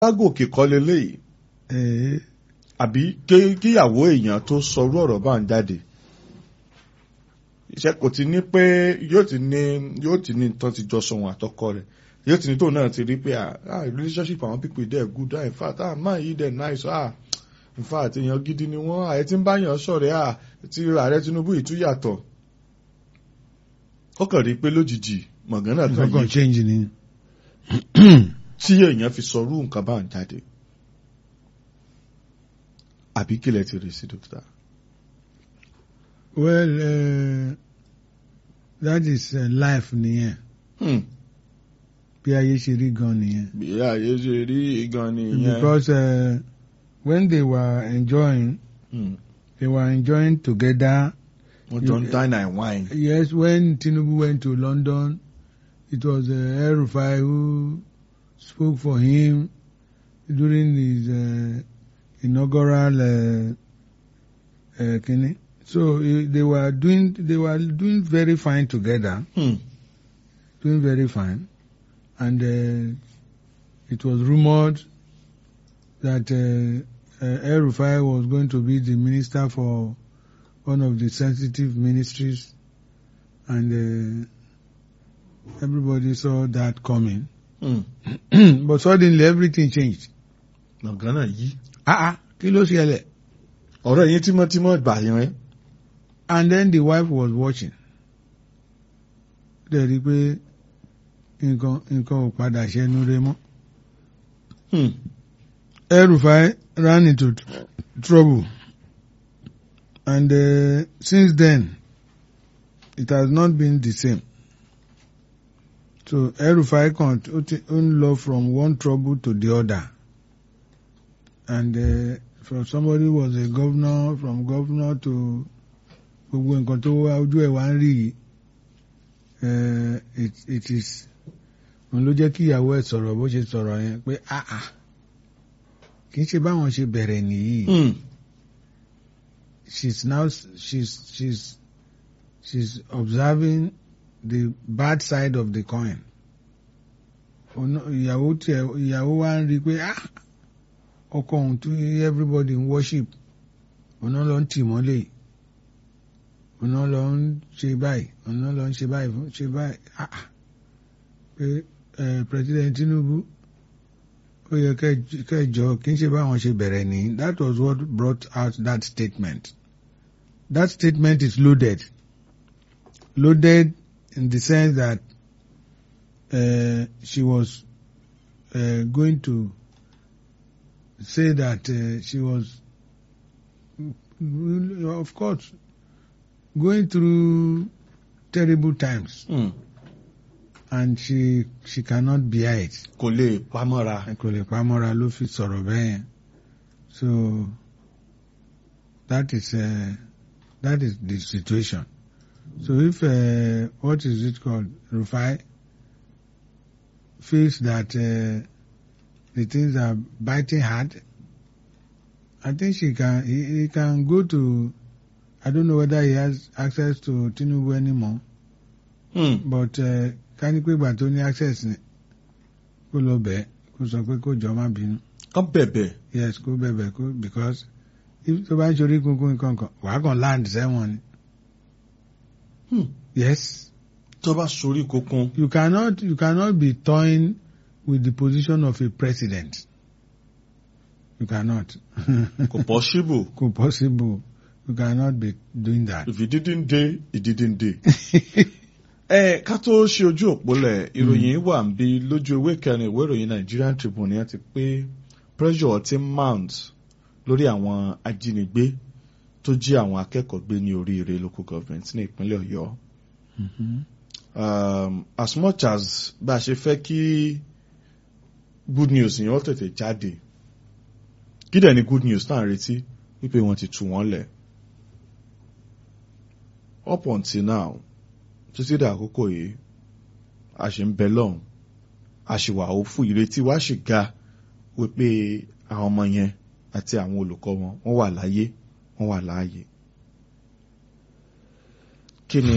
lágòkè kọ́ leléyìí Eh, àbí ké- kíyàwó èèyàn tó sọrú ọ̀rọ̀ bá ń jáde iṣẹ́ kò ti ní pé yóò ti ní yóò ti ní tán ti jọ sọ̀hún àtọkọ rẹ̀ yóò ti ní tóun náà ti rí pé ah ah, relationship àwọn people there good ah in fact ah man yìí there nice ah in fact èèyàn gidi ni wọ́n àyè tí ń bá yàn sọ̀rẹ́ ah ti ààrẹ Tinubu ìtúyàtọ̀ ó kàn rí pé lójijì mọ̀gánà kan nǹkan kan yìí change ni. tí èèyàn fi sọrú nǹkan bá ń jáde àbí kílẹ̀ ti rí sí dókítà. well uh, that is uh, life nìyẹn Hmm. bí ayé ṣe rí gan nìyẹn. bí ayé ṣe rí gan nìyẹn. because uh, when they were enjoying Hmm. they were enjoying together. wọ́n jọ ń dine and wine. Yes, when Tinubu went to London, it was uh, El Rufai who spoke for him during his uh, inaugural uh, uh, kini. So uh, they were doing they were doing very fine together, Hmm. doing very fine, and uh, it was rumored that uh, uh, El Rufai was going to be the minister for one of the sensitive ministries, and uh, everybody saw that coming. Hmm. but suddenly everything changed. mọ̀gánà yìí. Ah ah, kí ló ṣẹlẹ̀? ọ̀rẹ́ yín tímọ́tímọ́ gbà yẹn ẹ́. And then the wife was watching. Dẹ̀ rí i pé nǹkan nǹkan ò padà ṣẹnu rẹ mọ́. Hmm. El Rufai ran into tr- trouble. And uh, since then, it has not been the same. So El Rufai kan ó ti ó ń lọ from one trouble to the other. And uh, from somebody who was a governor, from governor to gbogbo nǹkan tó wá ojú ẹ̀ wá ń rí yìí. Uh, it, it is òun ló jẹ́ kí ìyàwó ẹ̀ sọ̀rọ̀ bó ṣe sọ̀rọ̀ yẹn pé ah ah kì í ṣe báwọn ṣe bẹ̀rẹ̀ nìyí. Hmm. she's now she's she's she's observing the bad side of the coin. Ọ̀nà- ìyàwó tiẹ̀ ìyàwó wa ń rí i pé ah ọkọ òun tí everybody ń worship ọ̀nà lọ ń tì mọ́lẹ̀ ọ̀nà lọ ń ṣe báyìí ọ̀nà lọ ń ṣe báyìí fún ṣe báyìí ah ah. pé eh, President Tinubu ó yẹ kẹ́- kẹjọ kì í ṣe báwọn ṣe bẹ̀rẹ̀ ní that was what brought out that statement that statement is loaded loaded in the sense that uh, she was uh, going to say that uh, she was of course going through terrible times Hmm. and she she cannot bear it. kò lè pamọ́ra. kò lè pamọ́ra ló fi sọ̀rọ̀ bẹ́ẹ̀ yẹn so that is uh, that is the situation so if uh, what is it called Rufai feels that uh, the things are biting hard I think she can he, he can go to I don't know whether he has access to Tinubu anymore Hmm. but uh, ká ní pé ìgbà tó ní access ni kó lọ bẹ́ẹ̀ kó sọ pé kó jọ má bínú kán bẹ̀bẹ̀. yes kó bẹ̀bẹ̀ kó because if tó bá ń ṣorí kunkun nǹkan kan wàá kàn land sẹ́wọ̀n ni Hmm. yes tó bá sorí kokun. you cannot you cannot be toying with the position of a president you cannot kò possible. kò possible you cannot be doing that. if it didn't dey it didn't dey. ẹ ká tó ṣe ojú òpólẹ̀ ìròyìn wà ń bí lójú ewé kẹrin ìwé ìròyìn Nigerian Tribune yẹn ti pé pressure ti mount lórí àwọn ajínigbé tó jí àwọn akẹ́kọ̀ọ́ gbé ní oríire local government ní ìpínlẹ̀ Ọ̀yọ́. Mhm. um, as much as bá a ṣe fẹ́ kí good news yẹn ó tètè jáde kí dẹ̀ ni good news náà retí wípé wọ́n ti tú wọ́n lẹ̀ up until now títí dà àkókò yìí a ṣe ń bẹ lọ́hùn a ṣì wà ó fún ìrètí wa ṣì ga wípé àwọn ọmọ yẹn àti àwọn olùkọ́ wọn wọ́n wà láyé wọ́n wà láàyè kí ni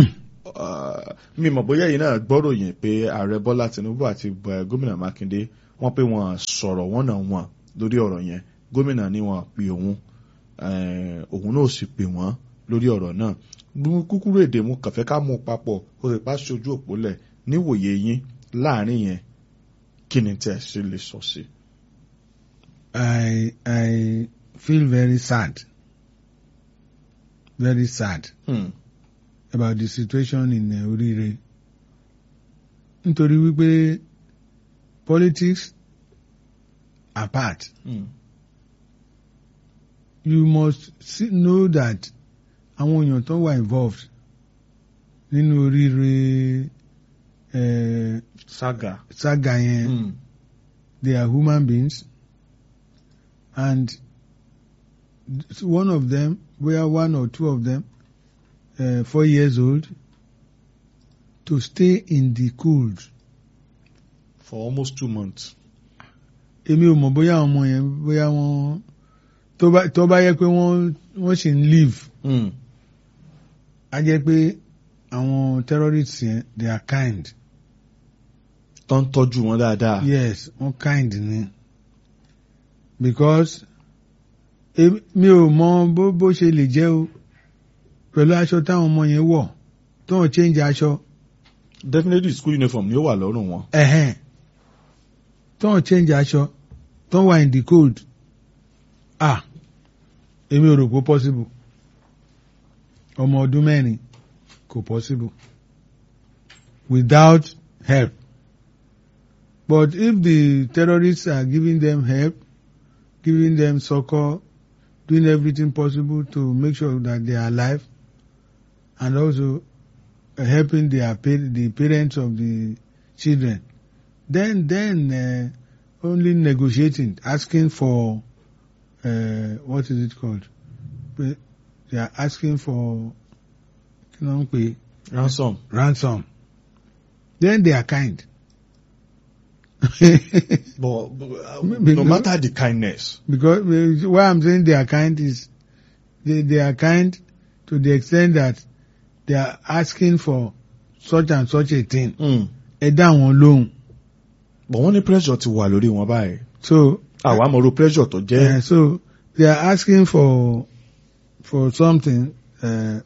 uh, mi mọ̀ bóyá yìí náà gbọ́ròyìn pé ààrẹ Bọ́lá Tinubu àti uh, gómìnà Mákindé wọ́n pé wọ́n sọ̀rọ̀ wọ́n náà wọ́n lórí ọ̀rọ̀ yẹn gómìnà ní wọ́n pè òun eh, òun náà sì pè wọ́n lórí ọ̀rọ̀ náà Gbogbo kúkúrú èdè mú kàfẹ́ ká mú papọ̀ kó sì pa ṣojú òpólẹ̀ níwòye yín láàrin yẹn kí ni tẹ́ ẹ sì lè sọ sí. I I feel very sad, very sad Hmm. about the situation in uh, Orire. Nítorí wípé politics apart, Hmm. you must see, know that àwọn èèyàn tó wà involved nínú Orire uh, saga. saga yẹn. Hmm. they are human beings and one of them where one or two of them uh, four years old to stay in the cold for almost two months. èmi ò mọ̀ bóyá àwọn ọmọ yẹn bóyá wọ́n tó bá tó bá yẹ pé wọ́n wọ́n sì ń live Hmm. á jẹ́ pé àwọn terrorists yẹn they are kind tó ń tọ́jú wọn dáadáa. yes wọ́n kind ni because èmi- mi ò mọ bó bó ṣe lè jẹ́ o pẹ̀lú aṣọ táwọn ọmọ yẹn wọ̀ tó ń change aṣọ definitely school uniform ni ó wà lọ́rùn wọn. ẹ̀hẹ́n tó ń change aṣọ tó ń wà in the cold ah èmi ò rò pé possible ọmọ ọdún mẹ́rin kò possible without help but if the terrorists are giving them help giving them succor doing everything possible to make sure that they are alive and also uh, helping their pa- the parents of the children then then uh, only negotiating asking for uh, what is it called Pe- they are asking for kí ló ń pè ransom. ransom then they are kind but, but uh, Maybe no no- matter the kindness. because uh, why I'm saying they are kind is they, they are kind to the extent that they are asking for such and such a thing Mm. ẹ dá wọn lóhùn but wọ́n ní pressure ti wà lórí wọn báyìí. so àwa mọ̀ ro pressure tó uh, jẹ́. so they are asking for for something uh,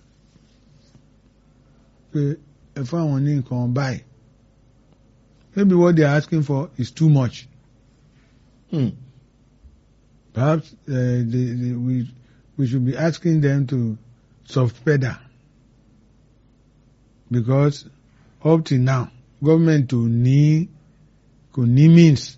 pé ẹ fún àwọn ní nǹkan báyìí maybe what they are asking for is too much Mm. perhaps uh, they, they, we we should be asking them to soft pedal because up till now government ò ní kò ní means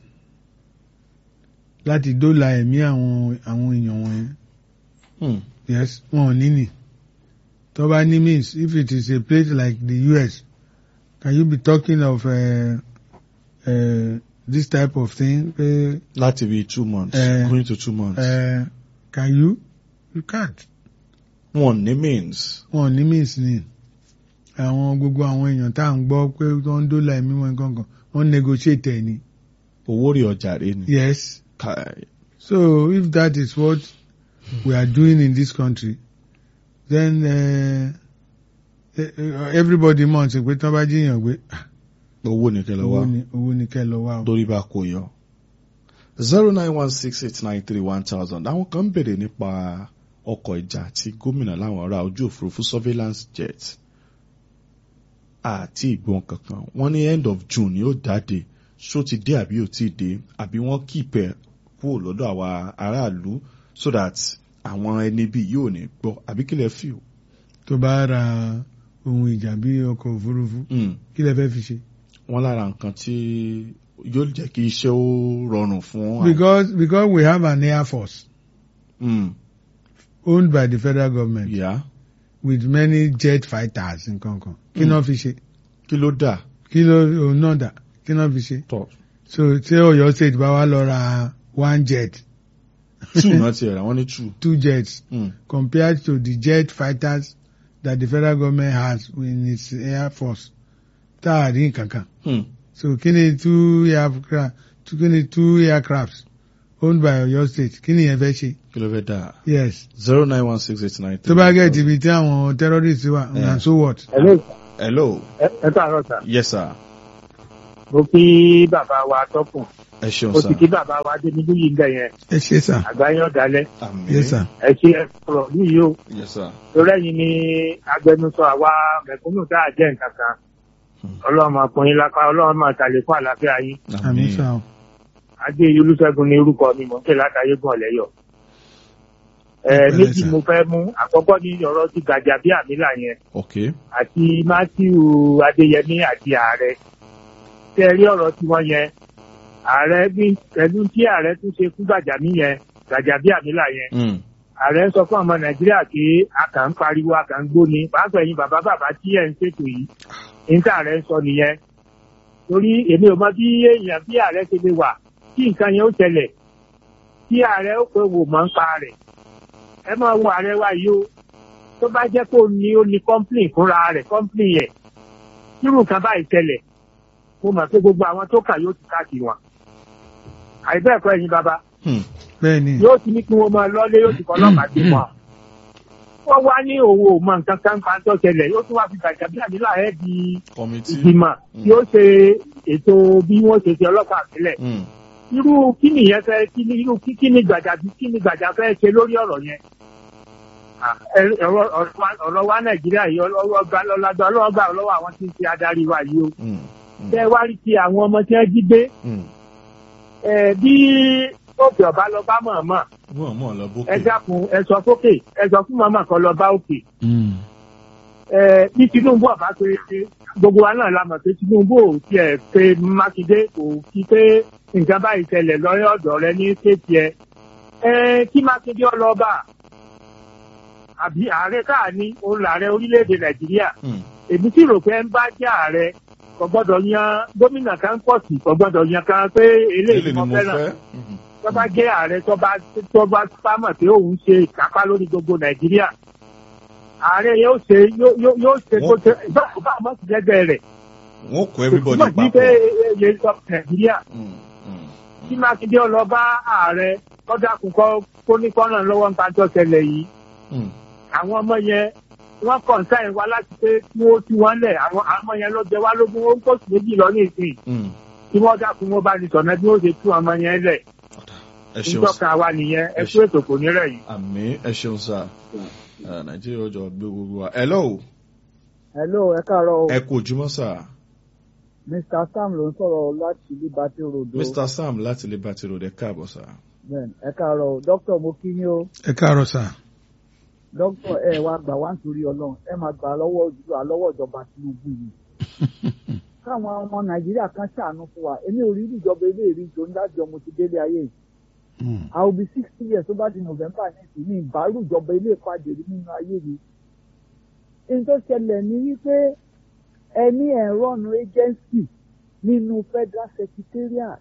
láti dóòlà ẹ̀mí àwọn àwọn èèyàn wọ̀nyẹn Mm. yes wọn ò ní nì tó bá ní means if it is a place like the US can you be talking of uh, uh, this type of thing pé láti bí two months. Eh, going to two months. uh, can you you can't. wọn ní means. wọn ò ní means ni àwọn gbogbo àwọn èèyàn tá à ń gbọ́ pé wọ́n ń dólà ẹ̀mí wọn kankan wọ́n negotiate ẹ̀ ni owó rí ọjà rẹ ni. yes Kai. so if that is what we are doing in this country then uh, uh, everybody mọ̀ sí pé tí wọ́n bá jíyàn gbé ah, owó ní kẹlẹ owó wá. ni owó ni kẹ́ lọ wá o. lórí bá kò yọ. zero nine one six eight nine three one thousand àwọn kan ń bèrè nípa ọkọ̀ ìjà tí gómìnà láwọn ará ojú òfurufú surveillance jet àti ìgbọ́n kankan wọ́n ní end of June ni ó jáde ṣó ti dé àbí ò tí ì dé àbí wọ́n kíìpẹ̀ kúrò lọ́dọ̀ àwa aráàlú so that àwọn ẹni bíi yóò ní gbọ́ àbí kílẹ̀ fi o. tó bá ra ohun ìjà bí ọkọ̀ òfurufú kí lẹ fẹ́ fi ṣe. wọ́n lára nǹkan tí yóò jẹ́ kí iṣẹ́ ó rọrùn fún àwọn. because because we have an air force Mm, owned by the federal government. yeah. with many jet fighters nǹkan kan kí náà fi ṣe kí ló dà kí ló òun náà dà kí náà fi ṣe tọ̀ so tí Ọ̀yọ́ state bá wá lọ ra one jet two náà ti rà wọ́n ní two. two jets Mm. compared to the jet fighters that the federal government has in its air force tá a rí nǹkan kan Hmm. so kí ni two aircraft kí ni two aircrafts owned by Ọ̀yọ́ state kí ni yẹn fẹ́ ṣe kí ló fẹ́ dà yes zero nine one six eight nine tó bá gẹ̀ tìbí tí àwọn terrorists wà Yeah. and so what. Hello, hello ẹ ẹ káàárọ̀ sà. yes sir mo kí bàbá wa tọkùn ẹ ṣeun mo sá sì kí bàbá wa dénúdú yìí ń bẹ yẹn ẹ ṣe sà àgbáyé ọ̀dálẹ̀ àmì yes sir ẹ ṣe ẹ sọ̀rọ̀ yìí o yes sir torí ẹ̀yin ni agbẹnusọ àwa mẹ̀kúnnù tá a jẹ́ nǹkan kan Hmm. ọlọ́run máa pọ́n yín lápá ọlọ́run máa tàlékún àlàáfíà yín àmì sà o adé olùṣègùn ní orúkọ mi mò ń pè látàyé gan ọ̀lẹ́yọ̀. ẹ Ẹ pẹ̀lẹ́ méjì sà. mo fẹ́ mú àkọ́kọ́ ní ọ̀rọ̀ ti Gàjàbíàmílà yẹn ok àti Matthew Adéyẹmí àti ààrẹ tẹ́ ẹ rí ọ̀rọ̀ tiwọn yẹn ààrẹ bí pẹ̀lú tí ààrẹ tún ṣe fún Gàjàmí yẹn Gàjàbíàmílà yẹn Mm. ààrẹ ń sọ fún ọmọ Nàìjíríà pé a kàn ń pariwo a kàn ń gbóni pàápàá ẹ̀yin bàbá bàbá tí ẹ̀ ń ṣètò yìí ní tí ààrẹ ń sọ nìyẹn torí èmi ò mọ bí èèyàn bí ààrẹ ṣe lè wà tí nǹkan yẹn ó ṣẹlẹ̀ tí ààrẹ ó pé wò mọ́ ń pa rẹ̀ ẹ máa wo ààrẹ wa yìí o tó bá jẹ́ pé ó ní ó ní kọ́ńpìlì fúnra rẹ̀ kọ́ńpìlì yẹn irú nǹkan báyìí ṣẹlẹ̀ mo mọ̀ pé gbogbo àwọn tó kà yóò ti káàkiri wọn àìbẹ́ẹ̀kọ́ ẹ̀yin bàbá Hmm. bẹ́ẹ̀ ni yóò ti ní kí wọ́n máa lọ́lé yóò ti kọ́ ọlọ́pàá dé wọn. wọ́n wá ní òwò mọ nǹkan kan pa tó ṣẹlẹ̀ yóò tún wá fi Gàjàbíàmílà ẹ̀ di committee ìgbìmọ̀ tí ó ṣe ètò bí wọ́n ṣe ṣe ọlọ́pàá sílẹ̀. Mm. irú kí nìyẹn fẹ́ kí ni irú kí ni Gàjàbí kí ni Gàjà fẹ́ ṣe lórí ọ̀rọ̀ yẹn. Ah, ẹ- ọ̀rọ̀ ọ̀rọ̀ wa- ọ̀rọ̀ wa Nàìjíríà yìí ọlọ́wọ́ gbà lọ́lágbà ọlọ́wọ́ gbà lọ́wọ́ àwọn tí ń ṣe adarí wa yìí o. Mm. Mm. tẹ́ wá rí ti àwọn ọmọ tí wọ́n jí gbé Mm. ẹ, bí òkè ọ̀bá lọ bá mọ̀ọ́mọ̀ wọ́n mọ̀ lọ ẹ bókè dákun ẹ sọ sókè ẹ sọ fún màmá kan lọ bá òkè Mm. ẹ bí Tinubu ọba pé gbogbo wa náà la mọ̀ pé Tinubu ò tiẹ̀ pé Mákindé kò fi pé nǹkan báyìí ṣẹlẹ̀ lọ́yọ̀ ọ̀dọ̀ rẹ ní kéèpì ẹ ẹ kí Mákindé ọlọ́ba àbí ààrẹ káàní òun làárẹ orílẹ̀-èdè Nàìjíríà Mm. èmi sì rò pé ń bá jẹ́ ààrẹ kò gbọ́dọ̀ yan gómìnà kan pọ̀ sí kò gbọ́dọ̀ yan kan pé eléyìí eléyìí ni mo mo fẹ́ràn fẹ́ Mhm. tó bá jẹ́ ààrẹ tó bá tó bá sámọ̀ pé òun ṣe ìkápá lórí gbogbo nàìjíríà ààrẹ yóò ṣe yóò- yóò yóò ṣe tó ṣe báwo bá àmọ́ sí lẹ́gbẹ̀ẹ́ rẹ̀ wọ́n kó everybody túmọ̀ sí pé papọ̀ èyí sọ nàìjíríà Mm. Mm. kí mákindé ọlọ́ba ààrẹ kọ́dà kúkọ́ kó ní kọ́nà lọ́wọ́ ń kájọ́ ṣẹlẹ̀ yìí Mm. àwọn ọmọ yẹn wọ́n kọ̀ǹsáìn wa láti pé kí wọ́n tú wọn lẹ̀ àwọn àwọn ọmọ yẹn ló jẹ wá lógún ó ń kóṣù méjì lọ ní ìsìn Mm. kí wọ́n dákun wọn bá ní sọ̀nà bí wọ́n ṣe tú ọmọ yẹn lẹ̀ ẹ ṣeun nítọ́ka wa nìyẹn ẹ Ẹ kú ètò kò ní rẹ̀ yìí. àmì ẹ ṣeun sá Eh, nàìjíríà ọjọ́ gbé gbogbo wa hello hello ẹ káàárọ̀ o ẹ kú ojúmọ́ sá mr sam ló ń sọ̀rọ̀ láti liberty road o mr sam láti liberty road ẹ káàbọ̀ sá bẹ́ẹ̀ ẹ káàárọ̀ o dókítà mo kí yín o ẹ káàárọ̀ sà dókítà ẹ wá gbà wá nítorí Ọlọ́run ẹ máa gbà lọ́wọ́ ìjọba lọ́wọ́ ìjọba Tinubu yìí káwọn ọmọ nàìjíríà kan ṣàánú fún wa èmi ò rí ìjọba ilé ìrí ìjọ ńlájọ mo ti délé ayé yìí Mm. i will be sixty years tó bá di november next ní ìbárù ìjọba ilé ìpàdé rí nínú ayé mi ohun tó ṣẹlẹ̀ ní wípé ẹni ẹ̀rọ ọ̀nà agency nínú federal secretariat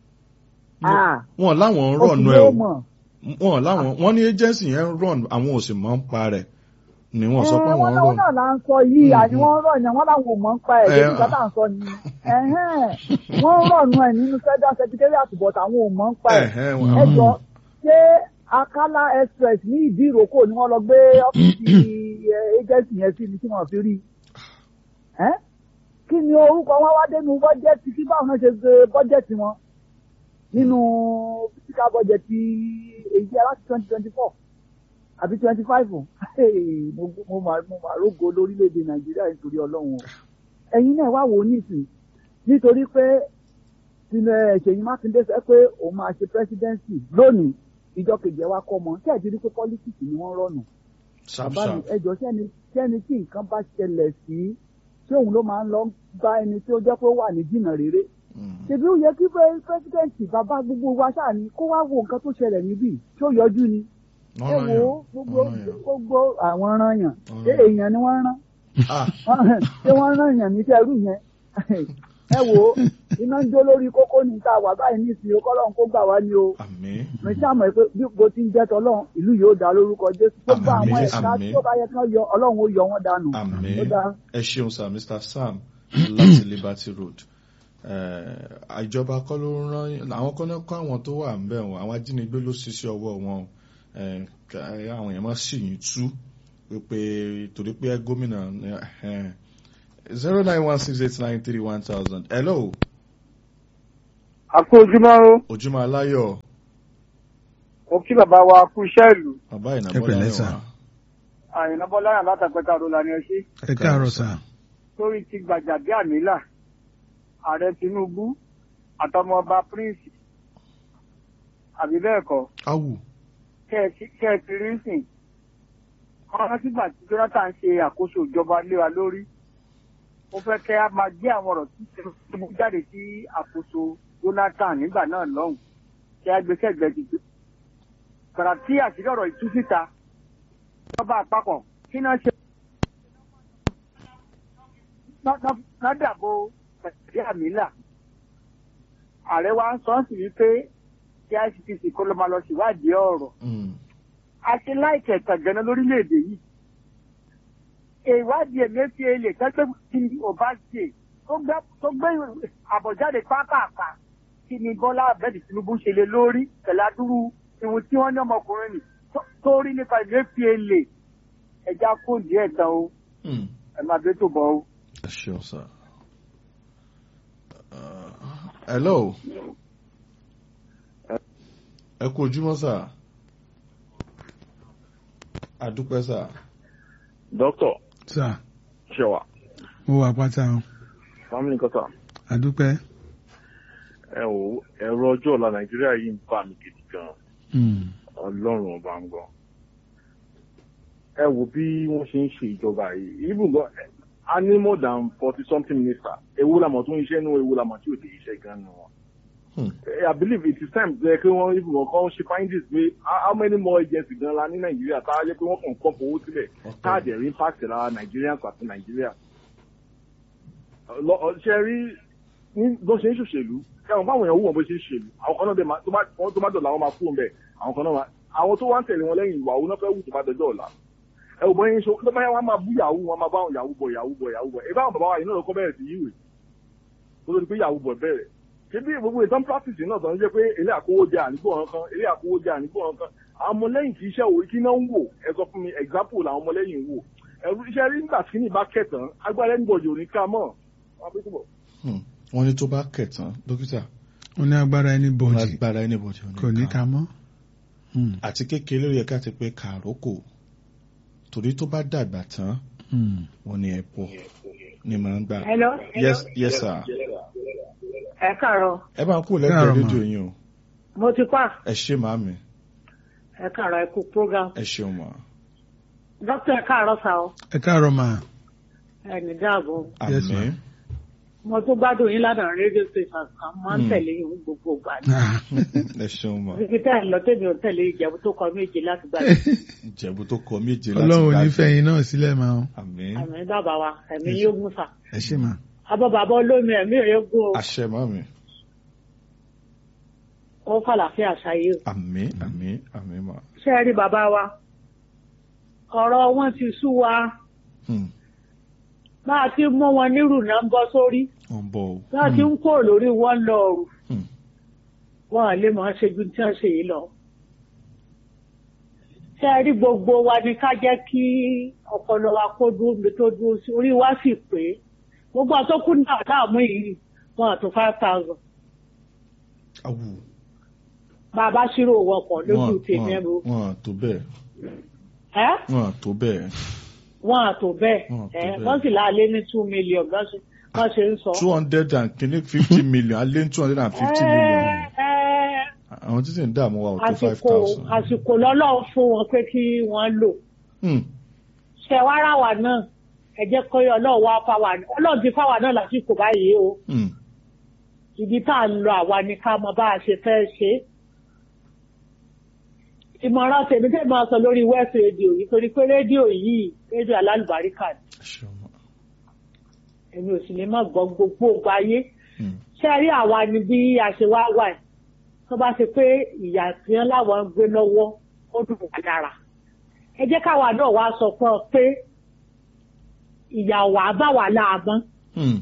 ah wọn láwọn ń rọ̀nù ọkùnrin ẹ ó o mọ̀ wọn láwọn wọn ní agency yẹn ń rọ̀nù àwọn ò sì mọ̀ ń pa rẹ̀ ni wọ́n sọ pé ẹ àwọn ń wọn rọ̀nù. náà là ń sọ yìí Mhm. àní wọn rọ̀ yẹn wọn làwọn ò mọ̀ ń pa ẹ̀ Eh, débi kátà ń sọ ni ẹ̀hẹ́n, wọ́n rọ̀nù ẹ̀ nínú federal secretariat but àwọn ò mọ̀ ń pa ẹ̀ Ẹ̀hẹ́n, Mm. ẹ jọ ṣé akala express ní ìdí ìrókò ni wọ́n lọ gbé ọ́fíìsì eh, agency yẹn sí ni tí wọ́n fi rí ẹ́ kí ni orúkọ wọn wá dénú bọ́jẹ́tì kí báwọn náà ṣe ṣe bọ́jẹ́tì wọn nínú fiscal budget èyí aláti twenty twenty four àbí twenty five mo mo mà mo mà rógo lórílẹ̀‐èdè nàìjíríà nítorí ọlọ́run o ẹ̀yin náà wá wò ó nísìn nítorí pé tinú ṣèyí mákindé sọ pé òun máa ṣe presidency lónìí ìjọ kejì ẹ wá kọ́ mọ́ ṣé ẹ̀ ti rí pé politics ni wọ́n rọ̀nù sharp bàbá mi sharp ẹjọ́ sẹ́ni sẹ́ni tí nǹkan bá ṣẹlẹ̀ sí ṣé òun ló máa ń lọ bá ẹni tí ó jẹ́ pé ó wà ní jìnnà rere Mm. ṣèbí ó yẹ kí pẹ́sidẹ́ǹtì bàbá gbogbo wa ṣáà ní kó wá wo nǹkan tó ṣẹlẹ̀ níbí tí ó yọjú ni ẹ Wọ́n rán wo yàn, gbogbo wọ́n rán yàn. gbogbo àwọn rán yàn Wọ́n ṣé rán yàn. èèyàn ni wọ́n rán Ah, Wọ́n- ṣé wọ́n rán yàn ní sẹ́rù yẹn ẹ wo iná ń jó lórí kókó ní ta wà báyìí ní ìsìn ọkọ́lọ́run kó gbà wá ní o àmì mi ṣàmọ̀ pé bí bó ti ń jẹ́ tọ́lọ́run ìlú yóò dá lórúkọ jésù gbogbo Àmín, àwọn ẹ̀ka àmín. tí ó bá yẹ kán yọ ọlọ́run ó yọ wọ́n dànù àmì ó dá ẹ ṣeun sir mr sam láti liberty road Eh, ìjọba kọ́ ló ń rán àwọn kan náà kọ́ àwọn tó wà ń bẹ̀ wọ́n àwọn ajínigbé ló ṣiṣẹ́ ọwọ́ wọn o. Eh, ká- àwọn èèyàn máa sì yín tú wípé torí pé gómìnà zero nine one six eight nine three one thousand hello àkó ojúmọ́ o ojúmọ́ aláyọ̀ mo kí bàbá wa kú iṣẹ́ ìlú bàbá Ẹ ìnàbọ̀ pẹ̀lẹ́ láyọ̀ sà. wá. àyìnbá bọ́láyà látàpẹ́ta ọ̀rọ̀ lànà ẹṣẹ́ ẹ káàárọ̀ sà. sórí ti gbàjàbí àmìlà ààrẹ tinubu àtọmọọba prince àbí bẹ́ẹ̀ kọ́ awù kẹ́ẹ̀tì rí sìn wọ́n rántí gbà tí jonathan ṣe àkóso ìjọba lé wa lórí ó fẹ́ kẹ́ a máa gbé àwọn ọ̀rọ̀ tí tinubu jáde sí àkóso jonathan nígbà náà lọ́hùn kí a gbé sẹ́gbẹ̀ẹ́ ti gbàrà tí àṣírí ọ̀rọ̀ ìtú síta ìjọba àpapọ̀ kí náà ṣe nádàbò pẹ̀lú àmìlà ààrẹ wa ń sọ sí wípé kí icpc kó ló máa lọ síwádìí ọ̀rọ̀ Mm. a ti láìkẹ̀ tàgànà lórílẹ̀‐èdè yìí ìwádìí emefiele tẹ́gbẹ́ tí ọba ṣe tó gbé- tó gbé àbọ̀jáde pápápá kí ni bọ́lá abẹ́ẹ̀dì tinubu ṣe lé lórí tẹ̀ládúró ìwọ̀n tí wọ́n ní ọmọkùnrin nì tó- tó rí nípa emefiele ẹja kó díẹ̀ tán o Mm. ẹ máa bẹ́ tó bọ̀ o. ẹ ṣeun sà. Uh, hello ẹ kú ojúmọ́ sà àdúpẹ́ sà Dọ́kítọ̀ sà Ṣẹ̀wà, mo wà pátá o Family Kọ́tà, àdúpẹ́. ẹ wò ó, ẹ̀rọ ọjọ́ ọ̀la Nàìjíríà yìí ń bà mí gidi gan-an. Mm. Ọlọ́run ọba ń gbọ́. Ẹ wò bí wọ́n ṣe ń ṣe ìjọba yìí. Even gan, a ní more than forty something minister. Ewu lamọ̀ tó ń iṣẹ́ nínú ewu lamọ̀ tí ò dé iṣẹ́ gan-an nù wọn. Hmm. Eh, I believe it is time to kí wọ́n even wọn kọ́ ṣe findings pé how how many more agencies gan la ní Nàìjíríà tá a yẹ pé wọ́n kàn kọ́ fowó sílẹ̀ káàdì ẹ̀rí impact ra Nigerians àti Nàìjíríà. Lọ- ọ- Ṣé rí ní bó ṣe ń ṣòṣèlú ẹ̀wọ̀n báwọn èèyàn wù wọ́n bó ṣe ń ṣèlú àwọn kan náà dé máa tó bá wọ́n tó bá dọ̀la wọn máa kú ọ̀nbẹ àwọn kan náà máa àwọn tó wá ń tẹ̀lé wọn lẹ́yìn ìwà òun náà fẹ́ wù tó bá dọjọ́ ọ̀la ẹ ò bọ́ yín ṣo tó bá yẹ wọn máa bú yahoo wọn máa bá àwọn yahoo bọ̀ yahoo bọ̀ yahoo bọ̀ ẹ báwọn bàbá wa yìí náà lọ́kọ́ bẹ̀rẹ̀ sí yíwèé kó tó di pé yahoo bọ̀ bẹ̀rẹ̀ ṣé bí gbogbo ìtàn practice náà tó ń jẹ́ pé ilé àkówó jẹ ànígbò ọ̀ràn kan ilé àkówó jẹ ànígbò ọ̀ràn kan àwọn ọmọlẹ́yìn kì í ṣe òwe kí náà ń wò ẹ sọ fún mi example làwọn ọmọlẹ́yìn ń wò ẹ̀rú iṣẹ́ rí nígbà tí ní bá kẹtàn agbára ẹni bọ̀jọ̀ ní ká mọ̀ wọn bí túbọ̀. Hmm. wọ́n ní tó bá kẹ̀tàn dókítà ó ní agbára ẹni bọ̀dì lágbára anybody ò ní kò ní ká. ká mọ́. Mm. àti kékeré ló yẹ ká ti pé kàrókò torí tó bá dàgbà tán Mm. wọ́n ní ẹ̀pọ̀ ni màá ń gbà. Hello. yes yes sir Ẹ káàárọ̀. ẹ bá kú Káàárọ̀ lẹ́gbẹ̀ẹ́ mà. rédíò yín o Mo ti pa. ẹ ṣé màámi Ẹ káàárọ̀ ẹ kú program. ẹ ṣeun mà Dókítà ẹ káàárọ̀ sá o. ẹ káàárọ̀ mà. Ẹ ní dáàbò. Yes, àmín ma'am. Mo tún gbádùn yín ládàá rédíò station kan. Máa ń Hmm. tẹ̀lé yín gbogbo ìgbà ni. Ah. ẹ ṣeun mà Ibi tẹ́ ẹ lọ tèmi ò tẹ̀lé ìjẹ̀bú tó kọ méje láti gbà. ìjẹ̀bú tó kọ méje láti ọlọ́run ò ní gbádùn. fẹ́ yín náà sílẹ̀ máa ń. àmín Àmì bàbá wa, ẹ̀mí yóò gún sà. ẹ ṣé mà. Abọ́ bàbá olómi ẹ̀mí rẹ̀ gún o. àṣẹ màámi Ó fàlàfíà ṣayé o. àmín àmín àmín mà Ṣé ẹ rí bàbá wa? Ọ̀rọ̀ wọn ti sú wa. Hmm. Bá a ti mú wọn nírù náà ń bọ́ sórí. wọ́n bọ̀ o Bá a ti ń kó lórí wọn lọ ọ̀rù. Hmm. wọn à lè máa ṣe ju tí wọn ṣe yìí lọ. ṣé ẹ rí gbogbo wa ni ká jẹ́ kí ọpọlọ wa kó dúró mi tó dúró sí orí wa sì pé gbogbo àtọkù náà láàmú yìí wọn àtò five thousand awù bàbá ṣírò wọn pọ̀ lójú wọ́n tèmi wọ́n ẹ̀rọ wọ́n tó bẹ́ẹ̀ ẹ́ wọ́n tó bẹ́ẹ̀ wọn àtò bẹ́ẹ̀ Wọn àtò ẹ́ bẹ́ẹ̀. wọ́n sì láàlé ní two million bọ́n ṣe bọ́n ṣe ń sọ. two hundred and kìíní fifty million alẹ́ two hundred and fifty million ẹ́ ẹ́ àwọn títí ń dààmú wa ò tó five àsìkò thousand. àsìkò lọ́lọ́run fún wọn pé kí wọ́n lò. Hmm. ṣe wá rà wá náà ẹ jẹ́ kó yọ ọlọ́run wá fáwa ní ọlọ́run ti fáwa náà lásìkò báyìí o Hmm. ibi tá à ń lọ àwa ni ká mọ bá a ṣe fẹ́ ṣe é. ìmọ̀ràn tèmi tèmi máa sọ lórí west radio yìí torí pé rédíò yìí rédíò alálùbáríkà ni ẹ ṣeun mà. èmi ò sì ní má gbọ́ gbogbo ògbà ayé Hmm. ṣé ẹ rí àwa ni bí a ṣe wá wà ẹ̀ tó bá ṣe pé ìyà tí wọn láwọn ń gbé lọ́wọ́ ó dùn wá dára ẹ jẹ́ káwa náà wá sọ fún ọ pé ìyà wàá bá wà láàmú Hmm.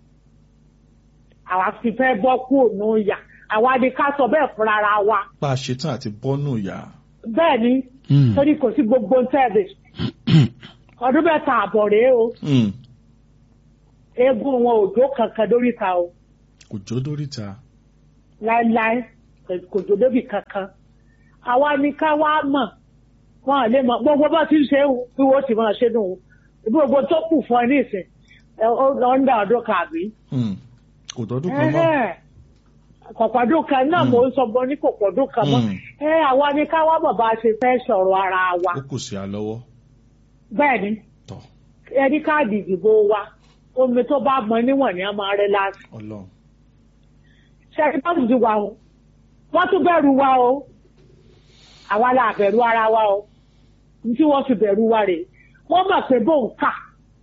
àwa fi fẹ́ bọ́ kúrò ní ìyà àwa ni ká sọ bẹ́ẹ̀ fúnra ara wa bá a ṣetán àti bọ́nù ìyá. bẹ́ẹ̀ ni Mm. torí kò sí gbogbo tẹ́ẹ̀bẹ̀ ọdún mẹ́ta àbọ̀ rèé o Hmm. eégún wọn ò jó kankan lóríta o kò jó dóríta. láéláé kò jò débì kankan àwa ni ká wá mọ̀ wọn à lè mọ̀ gbogbo bá ti ń ṣe bí wọ́n ti máa ṣe nù gbogbo tó kù fún ẹ ní ìsìn ẹ ó lọ ń dá ọdún kàbí. Hmm. kò tọ́dún kan mọ́. kọ̀pọ̀dún kan náà Mm. mò ń sọ bọ́ ní kọ̀pọ̀dún kan mọ́ Mm. ẹ àwa ni ká wá mọ̀ bá a ṣe fẹ́ sọ̀rọ̀ ara wa ó kù sí a lọ́wọ́. bẹ́ẹ̀ ni tọ̀ ẹni káàdì ìdìbò wa omi tó bá mọ níwọ̀n ni a máa rẹ́ láti. ọlọ́run. ṣẹ́ni bá ti wà o wọ́n tún bẹ̀rù wa o àwa la bẹ̀rù ara wa o ní tí wọ́n fi bẹ̀rù wa rè wọ́n mọ̀ pé bò ń kà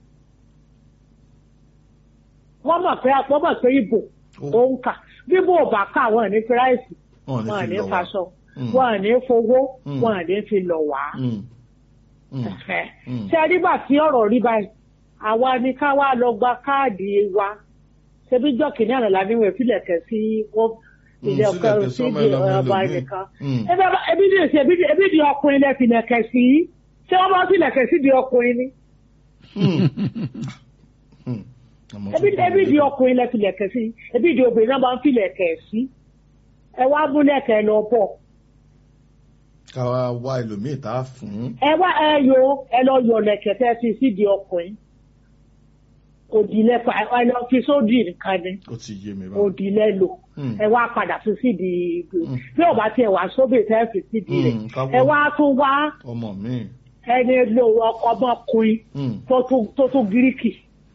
wọ́n mọ̀ pé wọ́n mọ̀ pé ìbò ó ń kà bí bò bá kà wọ́n ní kíráìsì wọn ò wọ́n ní ní fi lọ wá. faṣọ Mm. wọ́n ní fowó Mm. wọ́n ní fi lọ wá. Hmm. Hmm. Ẹ̀fẹ̀. Mm. ṣe nígbà tí ọ̀rọ̀ rí báyìí àwa ni ká wá lọ gba káàdì wa ṣebí jọ́kì ní àlọ́lá níwọ̀n ìfilẹ̀kẹ̀ sí wọ́n Mm, ilé ọkọ sílẹ̀kẹ̀ sí sọ́mọ ìdí ẹlọ́mọ ọba ẹlòmíì. ẹnìkan. Mm. Ẹbí ọba- ẹbí ní èsì ẹbí ní- ẹbí ní ọkùnrin lẹ filẹ̀kẹ̀ sí ṣé wọ́n bá filẹ̀kẹ̀ sí di ọkùnrin ni Hmm. Àmọ́ ẹbí tó bá ẹbí wọlé. di ọkùnrin lẹ filẹ̀kẹ̀ sí ẹbí di obìnrin náà máa ń filẹ̀kẹ̀ sí ẹ wá múlẹ̀kẹ̀ lọ bọ̀ ká wá wá ẹlòmíì tá a fún. ẹ wá ẹ yọ ẹ lọ yọ lẹ̀kẹ̀ tẹ́ fi sí di ọkùnrin òdìlẹ̀ pa ẹ lọ fi sódì nǹkan ni. ó ti yé mi báwo. òdì lẹ́lò Mm. ẹ wá padà fi sídi ìgbò Mm. bí ọba tiẹ̀ wá sóbì tẹ́ fi sídi rẹ̀ Mm, ká wọ- ẹ wá tún wá ọmọ mi. ẹni lo ọmọkùnrin Hmm. tó tún tó tún gíríkì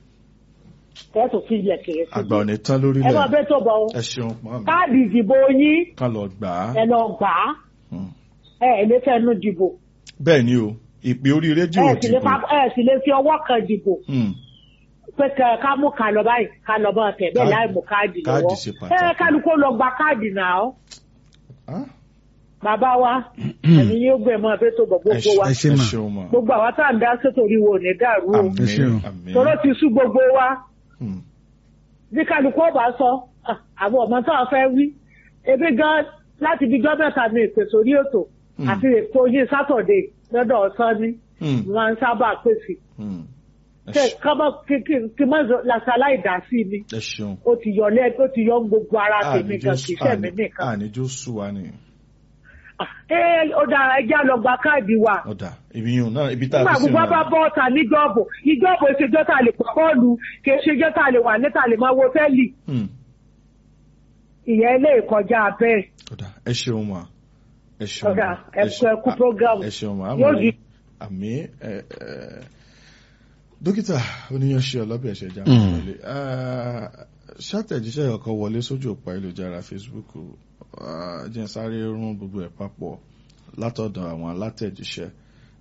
tẹ́ tó fi ilẹ̀ kéré sí àgbà ò ní tán ẹ máa lórílẹ̀. bẹ́ tó bọ̀ ọ́ ẹ ṣeun pa mi. káàdì ìdìbò yín ká lọ gbà á. ẹ lọ gbà á Hmm. ẹ ẹ lè fẹnu dìbò bẹ́ẹ̀ ni o ìpè orí rédíò ẹ sì lè dìbò. fa- ẹ sì lè fi ọwọ́ kan dìbò Hmm. pé ká- ká mú ká lọ báyìí ká lọ bá tẹ̀ bẹ́ẹ̀ Káàdì- láì mú káàdì káàdì lọ́wọ́ ṣe ẹ pàtàkì. kálukó lọ gba káàdì náà Ah, bàbá wa ẹ̀mí yóò gbé mọ́ ẹbí tó bọ̀ ẹ gbogbo ṣe- wa ẹ ṣe ẹ mà. ṣeun mà. gbogbo àwa tá à ń dá sétò oríwo ò ní dàrú o Ẹ ṣeun. àmín àmín. tọ́lọ́ ti sú gbogbo wa Hmm. bí kálukú ọba sọ ah, àwọn ọmọ tó wà fẹ́ wí ebi gan láti bí jọ́ mẹ́ta ní ìpèsè orí ètò Hmm. àti ètò yìí sátọ̀dé lọ́dọ̀ ọ̀sán ní Hmm. wọ́n ń sábà pèsè Hmm. ẹ Kẹ- ṣe- kọ́mọ kí- kí- kí mọ́ làṣà láìdásí mi ẹ ṣeun. ó ti yọ lẹ́ ó ti yọ gbogbo ara tèmi Àníjó kan kì í ṣe mi nìkan àníjó sú wa ni. Ah, ẹ ó dára ẹjẹ́ lọ gba káàdì wa. ọ̀dà ibi yìí náà ibi tá a nígbà fi sí gbogbo bá náà. bọ́ ọ̀tà níjọ́bù ìjọ́bù ìṣèjọ́ tá a lè pọ̀ bọ́ọ̀lù kì í ṣèjọ́ tá a lè wà níta lè máa wo tẹ́lì Hmm. ìyẹn ilé ìkọjá bẹ́ẹ̀. ọ̀dà ẹ ṣeun mà. ẹ ṣeun Ọ̀dà, mà. ẹ kú- ẹ kú program. ẹ ṣeun mà. Yóò àmì di- àmì ẹ ẹ dókítà oníyanṣẹ́ ọlọ́bẹ̀ ẹ̀ṣẹ̀ já Mm. wọlé ṣàtẹ̀jíṣẹ́ ọkọ̀ wọlé sójú òpá ìlújára Facebook ah, jẹ́ n sáré rún gbogbo ẹ̀ papọ̀ látọ̀dọ̀ àwọn alátẹ̀jíṣẹ́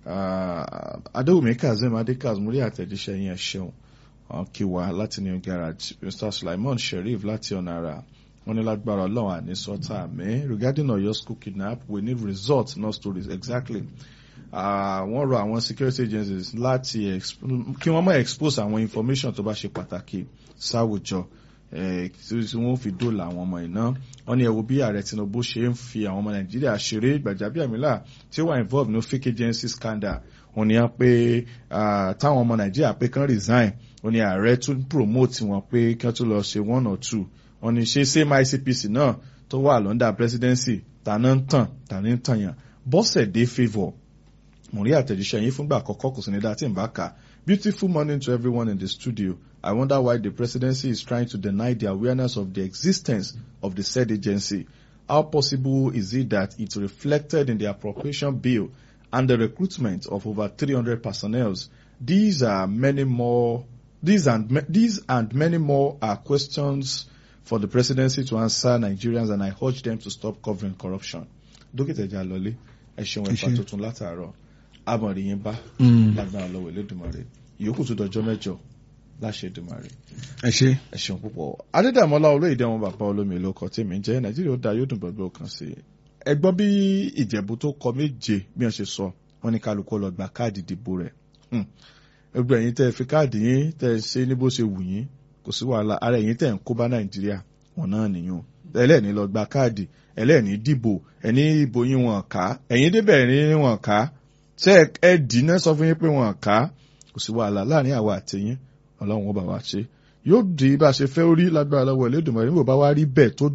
Ah, adéwùmí kazeem adékaz múrí àtẹ̀jíṣẹ́ yẹn ṣeun Ah, kí wá láti new garage mr sulaiman sheriff láti ọ̀nà àrà wọ́n ní lágbára ọlọ́run àní sọ́tà àmì regarding oyo school kidnap we need results not stories exactly Ah, wọ́n rọ àwọn security agencies láti exp- kí wọ́n má expose àwọn information tó bá ṣe pàtàkì sáwùjọ eh, tí tí wọ́n fi dóòlà àwọn ọmọ iná wọ́n ní ẹ wo bí ààrẹ tinubu ṣe ń fi àwọn ọmọ nàìjíríà ṣeré gbàjábíàmílà tí ó wà involved ní fake agency scandal wọ́n ní á pé ah, táwọn ọmọ nàìjíríà pé kán resign wọ́n ní ààrẹ tún promote wọn pé kí wọ́n tún lọ ṣe one or two wọ́n ní ṣe same ICPC náà tó wà lọ́ndà presidency tàná ń tàn tàní ń tàn yàn bọ́sẹ̀dé favour mo rí àtẹ̀jíṣẹ́ yín fúngbà àkọ́kọ́ kò sí ní dá tí n bá kà beautiful morning to everyone in the studio I wonder why the presidency is trying to deny the awareness of the existence of the said agency how possible is it that it reflected in the appropriation bill and the recruitment of over 300 personnel these are many more these and ma- these and many more are questions for the presidency to answer Nigerians and I urge them to stop covering corruption dókítà ìjà lọlé ẹ ṣeun Ẹ ẹ̀fà ṣé. tuntun látàárọ̀ àmọ̀rí yín bá Mm. lágbára lọ́wọ́ Elédùmarè ìyókù tó dọjọ́ mẹ́jọ láṣẹ Èdùmarè ẹ ṣe. ẹ ṣeun púpọ̀ adédàmọ́lá olóyèdè wọn bàbá olómi ìlú ọkọ̀ tèmi ń jẹ́ nàìjíríà ó da yóò dùn gbogbo kan sí i ẹ gbọ́ bí ìjẹ̀bú tó kọ méje bí wọ́n ṣe sọ wọ́n ní kálukú lọ gba káàdì ìdìbò rẹ̀ Hmm. gbogbo ẹ̀yin tẹ́ ẹ fi káàdì yín tẹ́ ẹ ṣe ní bó ṣe wù yín kò sí wàhálà ara ẹ̀yin tẹ́ ẹ ń kó bá nàìjíríà wọn náà nìyẹn ẹlẹ́ẹ̀ni lọ gba káàdì ẹlẹ́ẹ̀ni dìbò ẹni ìbò yín wọn ká ẹ̀yin débẹ̀ ní wọn ká ṣé ẹ- ẹ dì í náà sọ fún yín pé wọn ká kò sí wàhálà láàrin àwa àtẹ̀yìn ọlọ́run ó bá wa ṣe yóò di bá a ṣe fẹ́ orí lágbára lọ́wọ́ Elédùmarè níbo bá wá rí bẹ́ẹ̀ tó dùn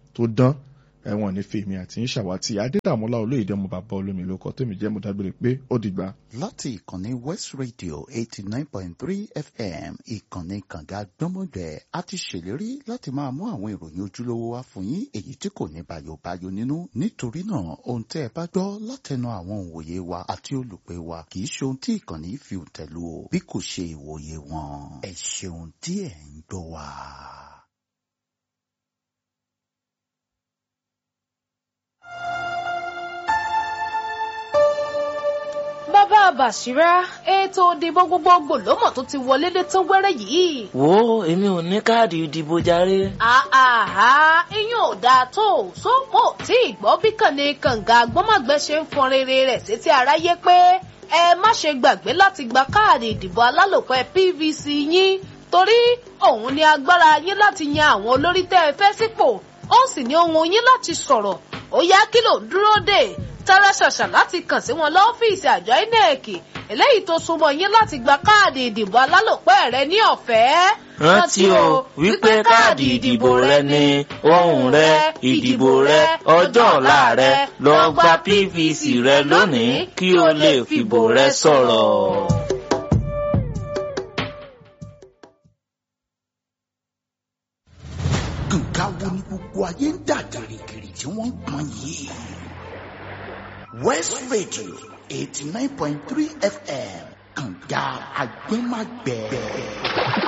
tó dán ẹ̀wọ̀n ní fèmí àti ń ṣàwátì adédàmọ́lá olóyèdè ọmọ bàbá olómi ló kọ́ tèmi jẹ́ mo dágbére pé ó dìgbà. láti ìkànnì west radio eighty nine point three fm ìkànnì kànga gbọ́mọgbẹ́ a ti ṣèlérí láti máa mú àwọn ìròyìn ojúlówó wá fún yín èyí tí kò ní bayobayo nínú nítorí náà ohun tẹ́ ẹ bá gbọ́ látẹnu àwọn òǹwòye wa àti olùpẹ̀ wa kì í ṣe ohun tí ìkànnì fi tẹ̀lú o bí kò ṣe ìwòye wọn ẹ ṣeun tí ẹ ń gbọ́ wa. bàbá bàṣírá ètò ìdìbò gbogbogbò lọ́mọ̀ tó ti wọlé dé tó wẹ́rẹ́ yìí. wo èmi ò ní káàdì ìdìbò jàre. àhà iyún ò dáa tó sópò tí ìgbọ́ bí kànnì kànga gbọ́mọ̀gbẹ́ ṣe ń fọn rere rẹ̀ sétí aráyé pé ẹ má ṣe gbàgbé láti gba káàdì ìdìbò alálòpẹ́ pvc yín torí òun ni agbára yín láti yan àwọn olórí tẹ́ ẹ fẹ́ sípò ó sì ní ohun yín láti sọ̀rọ̀ ó yá kí ló ń dúró dè tara ṣàṣà láti kàn sí wọn lọ́fíìsì àjọ inec eléyìí tó súnmọ́ yín láti gba káàdì ìdìbò alálòpẹ́ rẹ ní ọ̀fẹ́. rántí o wípé káàdì ìdìbò rẹ ni ohùn rẹ ìdìbò rẹ ọjọ́ ọ̀la rẹ lọ gba pvc rẹ lónìí kí o lè fìbò rẹ sọ̀rọ̀. nǹkan wo ni gbogbo ayé ń dà gìrìgìrì tí wọ́n ń pọn yìí. west radio eighty nine point three fm kànga agbẹ́magbẹ́.